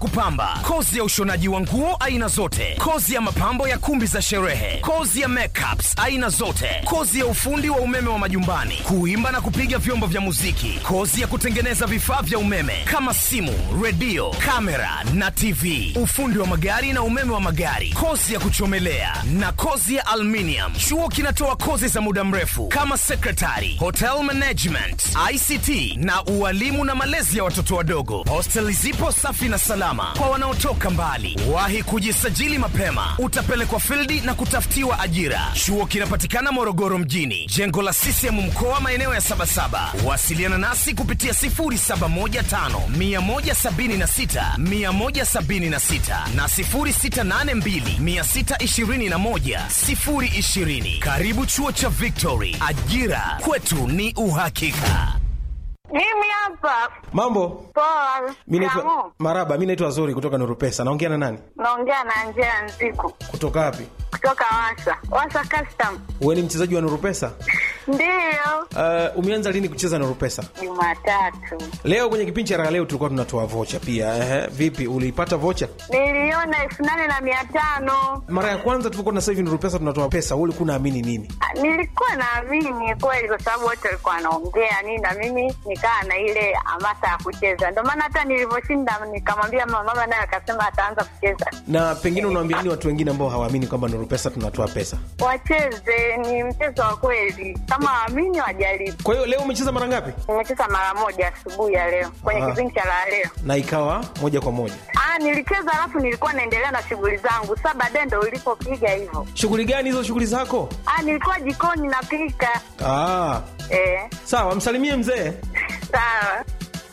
kupamba, kozi ya ushonaji wa nguo aina zote, kozi ya mapambo ya kumbi za sherehe, kozi ya makeups aina zote, kozi ya ufundi wa umeme wa majumbani, kuimba na kupiga vyombo vya muziki, kozi ya kutengeneza vifaa vya umeme kama simu, redio, kamera na TV, ufundi wa magari na umeme wa magari, kozi ya kuchomelea na kozi ya aluminium. Chuo kinatoa kozi za muda mrefu kama secretary, hotel management, ICT na ualimu na malezi ya watoto wadogo. Hosteli zipo safi na salama kwa wanaotoka mbali. Wahi kujisajili mapema, utapelekwa fildi na kutafutiwa ajira. Chuo kinapatikana Morogoro mjini, jengo la CCM mkoa, maeneo ya Sabasaba. Wasiliana nasi kupitia 0715 176 176 na 0682 621 020. Karibu chuo cha Victory, ajira kwetu ni uhakika. Mimi hapa Mambo, poa. mi naitwa Kamu. Maraba, mi naitwa Zuri kutoka Nurupesa. Naongea na nani? Naongea na Angela Nziku Kutoka wapi? kutoka Wasa Wasa Custom. Wewe ni mchezaji wa Nurupesa? Ndiyo, Uh, umeanza lini kucheza Nurupesa? Jumatatu Leo kwenye kipindi cha raha leo tulikuwa tunatoa vocha pia. Ehe, vipi uliipata vocha? niliona elfu nane na mia tano. Mara ya kwanza tulikuwa na sasa hivi Nurupesa tunatoa pesa, wewe ulikuwa unaamini nini? Ah, Nilikuwa naamini kweli, kwa sababu wote walikuwa wanaongea nini, na mimi nikaa na ile hamasa ya kucheza. Ndio maana hata nilivyoshinda nikamwambia mama, mama naye akasema ataanza kucheza. Na pengine unawaambia nini watu wengine ambao hawaamini kwamba Nurupesa tunatoa pesa? Wacheze, ni mchezo wa kweli, kama waamini wajaribu. Kwa hiyo leo umecheza mara ngapi? Nimecheza mara moja asubuhi ya leo kwenye Ah. kipindi cha la leo. Na ikawa moja kwa moja. Ah, nilicheza alafu nilikuwa naendelea na shughuli zangu. Sasa baadaye ndo ulipopiga hivyo. Shughuli gani hizo shughuli zako? Ah, nilikuwa jikoni napika. Ah, Eh, sawa, msalimie mzee. sawa.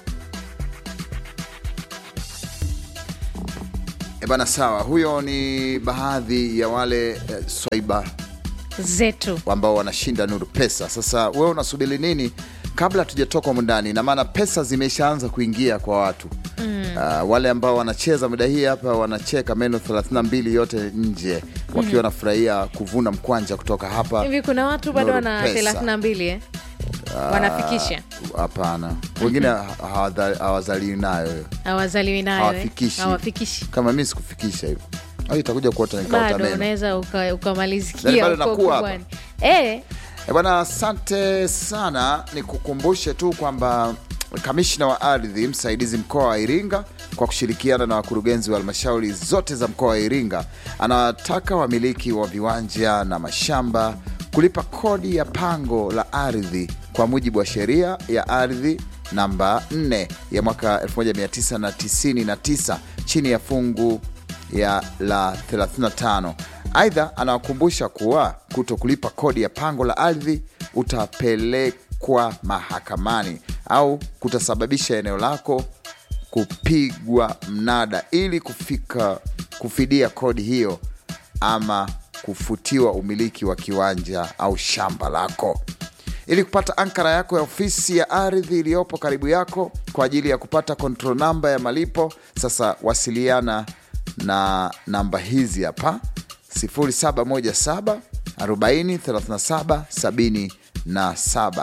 E bana, sawa. Huyo ni baadhi ya wale eh, swaiba zetu ambao wanashinda Nuru Pesa. Sasa wewe unasubiri nini kabla tujatoka humu ndani? Na maana pesa zimeshaanza kuingia kwa watu mm. Uh, wale ambao wanacheza muda hii hapa wanacheka meno 32 yote nje wakiwa wanafurahia kuvuna mkwanja kutoka hapa. hivi kuna watu bado Nuru wana Pesa. thelathini na mbili eh? wanafikisha Hapana, wengine hawadha- hawazaliwi nayo hiyo, hawazaliwi nayo eh? hawafikishi hawafikishi kama mi sikufikisha hivyo, au itakuja kuota nikaota bado meno. unaweza uka- Yaani ukamalizikia bado huko nakuwa hapa. kubwani eh, E bwana, asante sana. Nikukumbushe tu kwamba kamishna wa ardhi msaidizi mkoa wa Iringa kwa kushirikiana na wakurugenzi wa halmashauri zote za mkoa wa Iringa anawataka wamiliki wa viwanja na mashamba kulipa kodi ya pango la ardhi kwa mujibu wa sheria ya ardhi namba 4 ya mwaka 1999 chini ya fungu ya la 35. Aidha, anawakumbusha kuwa kuto kulipa kodi ya pango la ardhi utapelekwa mahakamani au kutasababisha eneo lako kupigwa mnada ili kufika kufidia kodi hiyo ama kufutiwa umiliki wa kiwanja au shamba lako. Ili kupata ankara yako ya ofisi ya ardhi iliyopo karibu yako kwa ajili ya kupata control namba ya malipo, sasa wasiliana na namba hizi hapa 0717 40 37 77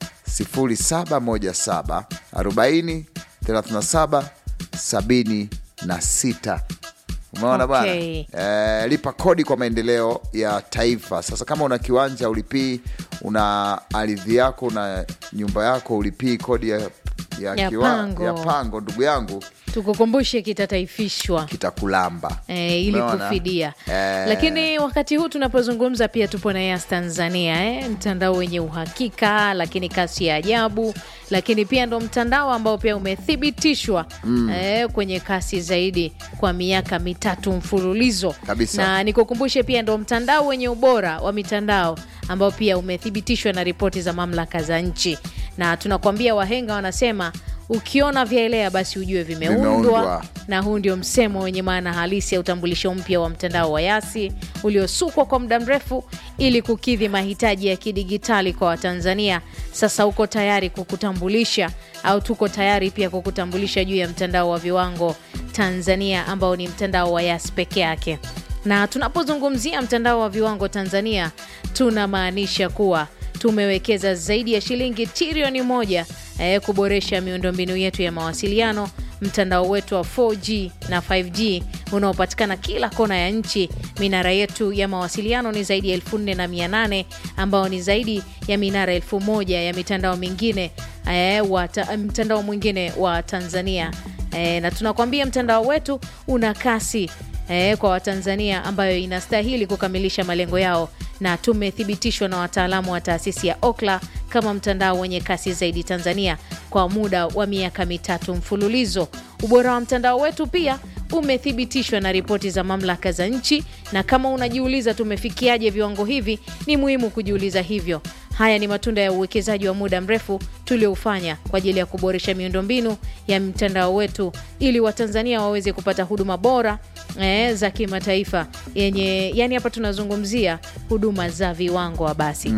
0717 40 37 76 umeona bana Okay. eh, lipa kodi kwa maendeleo ya taifa sasa kama una kiwanja ulipii una ardhi yako una nyumba yako ulipii kodi ya, ya, Ya kiwa- pango. ya pango ndugu yangu tukukumbushe kitataifishwa kitakulamba E, ili Umeona? kufidia Eh. lakini wakati huu tunapozungumza pia tupo na Yas Tanzania eh, mtandao wenye uhakika lakini kasi ya ajabu lakini pia ndo mtandao ambao pia umethibitishwa mm. eh, kwenye kasi zaidi kwa miaka mitatu mfululizo Kabisa. na nikukumbushe pia ndo mtandao wenye ubora wa mitandao ambao pia umethibitishwa na ripoti za mamlaka za nchi na tunakwambia wahenga wanasema ukiona vyaelea basi ujue vimeundwa Vimeundwa. na huu ndio msemo wenye maana halisi ya utambulisho mpya wa mtandao wa Yasi uliosukwa kwa muda mrefu ili kukidhi mahitaji ya kidigitali kwa Watanzania. Sasa uko tayari kukutambulisha au tuko tayari pia kukutambulisha juu ya mtandao wa viwango Tanzania ambao ni mtandao wa Yas peke yake. Na tunapozungumzia mtandao wa viwango Tanzania, tunamaanisha kuwa tumewekeza zaidi ya shilingi trilioni moja eh, kuboresha miundombinu yetu ya mawasiliano mtandao wetu wa 4G na 5G unaopatikana kila kona ya nchi. Minara yetu ya mawasiliano ni zaidi ya elfu nne na mia nane ambao ni zaidi ya minara elfu moja ya mitandao mingine eh, wa ta, mtandao mwingine wa Tanzania eh, na tunakwambia mtandao wetu una kasi eh, kwa Watanzania ambayo inastahili kukamilisha malengo yao na tumethibitishwa na wataalamu wa taasisi ya Okla kama mtandao wenye kasi zaidi Tanzania kwa muda wa miaka mitatu mfululizo. Ubora wa mtandao wetu pia umethibitishwa na ripoti za mamlaka za nchi, na kama unajiuliza tumefikiaje viwango hivi, ni muhimu kujiuliza hivyo. Haya ni matunda ya uwekezaji wa muda mrefu tulioufanya kwa ajili ya kuboresha miundombinu ya mtandao wetu ili Watanzania waweze kupata huduma bora eh, za kimataifa yenye, yani hapa tunazungumzia huduma za viwango wa basi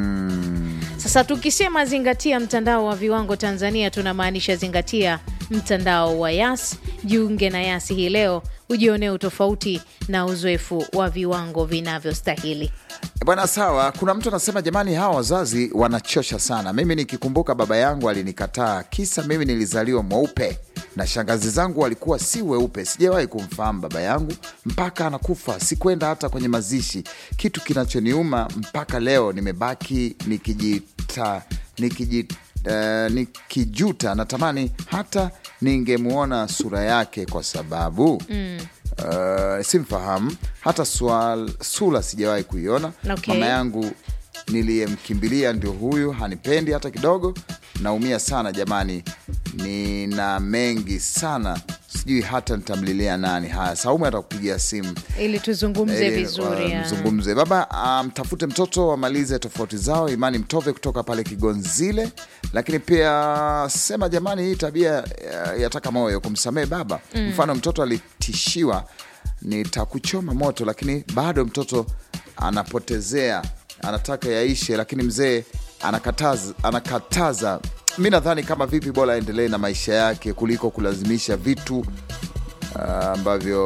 sasa tukisema zingatia mtandao wa viwango Tanzania, tunamaanisha zingatia mtandao wa Yas. Jiunge na Yas hii leo ujionee utofauti na uzoefu wa viwango vinavyostahili. Bwana, sawa. Kuna mtu anasema jamani, hawa wazazi wanachosha sana. Mimi nikikumbuka baba yangu alinikataa kisa mimi nilizaliwa mweupe na shangazi zangu walikuwa si weupe. Sijawahi kumfahamu baba yangu mpaka anakufa, sikwenda hata kwenye mazishi. Kitu kinachoniuma mpaka leo, nimebaki nikijita nikiji Uh, nikijuta natamani hata ningemwona sura yake kwa sababu mm. uh, simfahamu hata swal, sura sijawahi kuiona. Okay. Mama yangu niliyemkimbilia ndio huyu, hanipendi hata kidogo. Naumia sana jamani, nina mengi sana, sijui hata nitamlilia nani. Haya, Saumu atakupigia simu Ili tuzungumze ili, vizuri uh, ya. mzungumze baba, mtafute mtoto wamalize tofauti zao. Imani Mtove kutoka pale Kigonzile, lakini pia sema jamani, hii tabia uh, yataka moyo kumsamehe baba. Mfano mtoto alitishiwa nitakuchoma moto, lakini bado mtoto anapotezea, anataka yaishe, lakini mzee anakataza, anakataza. Mi nadhani kama vipi, bora aendelee na maisha yake kuliko kulazimisha vitu Ah, ambavyo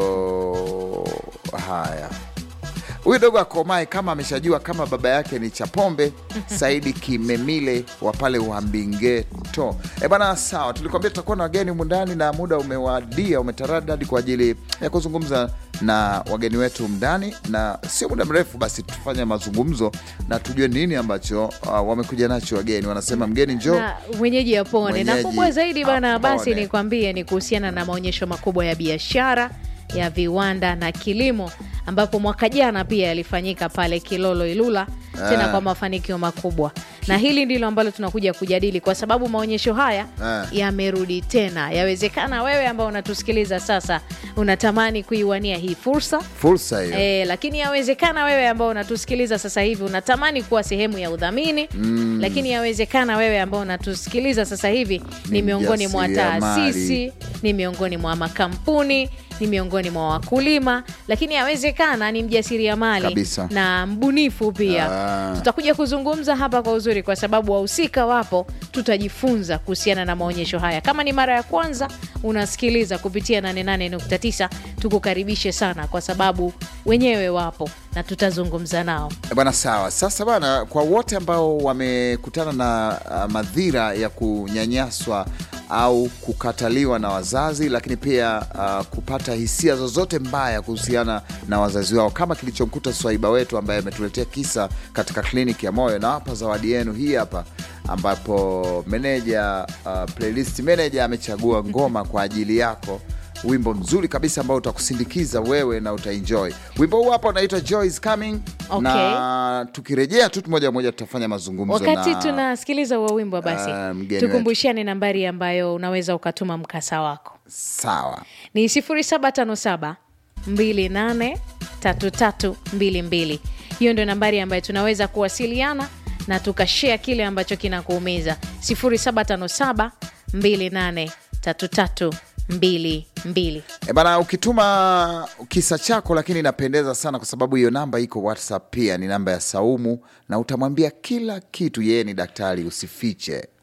haya huyu dogo akomae kama ameshajua kama baba yake ni Chapombe Saidi Kimemile wa pale Uambingeto. E bana, sawa, tulikwambia tutakuwa na wageni humu ndani na muda umewadia, umetaradadi kwa ajili ya kuzungumza na wageni wetu ndani, na sio muda mrefu basi tufanye mazungumzo na tujue nini ambacho uh, wamekuja nacho wageni. Wanasema mgeni njoo na mwenyeji apone na Mwenyeji kubwa zaidi bana, apone. basi nikwambie ni kuhusiana na maonyesho makubwa ya biashara ya viwanda na kilimo ambapo mwaka jana pia yalifanyika pale Kilolo Ilula, tena Ah. kwa mafanikio makubwa, na hili ndilo ambalo tunakuja kujadili kwa sababu maonyesho haya Ah. yamerudi tena. Yawezekana wewe ambao unatusikiliza sasa unatamani kuiwania hii fursa fursa hiyo. E, lakini yawezekana wewe ambao unatusikiliza sasa hivi unatamani kuwa sehemu ya udhamini mm. Lakini yawezekana wewe ambao unatusikiliza sasa hivi ni, Ni miongoni mwa mjasiriamali. taasisi, ni miongoni mwa makampuni, ni miongoni mwa wakulima, lakini yawezekana ni mjasiriamali Kabisa. na mbunifu pia. Ah. Tutakuja kuzungumza hapa kwa uzuri, kwa sababu wahusika wapo, tutajifunza kuhusiana na maonyesho haya. Kama ni mara ya kwanza unasikiliza kupitia 88.9 tukukaribishe sana, kwa sababu wenyewe wapo na tutazungumza nao. Eh, Bwana, sawa. Sasa bwana, kwa wote ambao wamekutana na uh, madhira ya kunyanyaswa au kukataliwa na wazazi, lakini pia uh, kupata hisia zozote mbaya kuhusiana na wazazi wao, kama kilichomkuta swaiba wetu ambaye ametuletea kisa katika kliniki ya moyo, na hapa zawadi yenu hii hapa, ambapo meneja uh, playlist manager amechagua ngoma kwa ajili yako wimbo mzuri kabisa ambao utakusindikiza wewe na utaenjoy wimbo huu hapa unaitwa Joy is Coming Okay. na tukirejea tu moja moja tutafanya mazungumzo Wakati na tunasikiliza huo wimbo, basi Ah, mgeni tukumbushane nambari ambayo unaweza ukatuma mkasa wako sawa ni 0757 283322. Hiyo ndio nambari ambayo tunaweza kuwasiliana na tukashea kile ambacho kinakuumiza 0757 283322. e bana ukituma kisa chako lakini inapendeza sana kwa sababu hiyo namba iko whatsapp pia ni namba ya saumu na utamwambia kila kitu yeye ni daktari usifiche